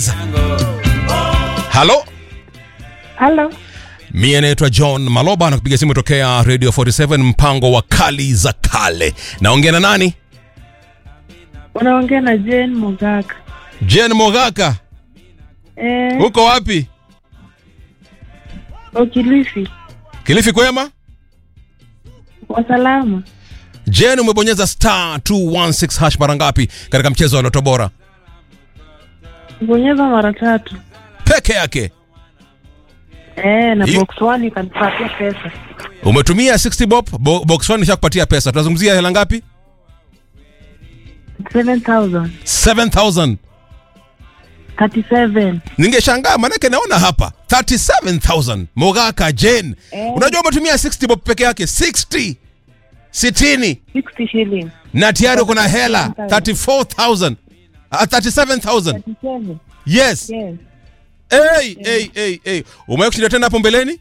halo Halo, mie naitwa john maloba na kupiga simu tokea radio 47 mpango wa kali za kale naongea na nani unaongea na Jane Mugaka. jen mogaka Eh, huko wapi Okilifi kilifi kwema kwa salama. jen umebonyeza star 216 hash mara ngapi katika mchezo wa loto bora Bonyeza mara tatu. peke yake Eh, na Hiyo- box one ikanipatia pesa umetumia 60 bob bo, box 1 ishakupatia pesa tunazungumzia hela ngapi 7000 7000 37 ningeshangaa manake naona hapa 37000 mogaka jen Eh. unajua umetumia 60 bob peke yake 60 60 60 shillings na tayari kuna hela 34000 uh, 37000 37 yes yes hey, hey, hey, hey. umewahi kushinda tena hapo mbeleni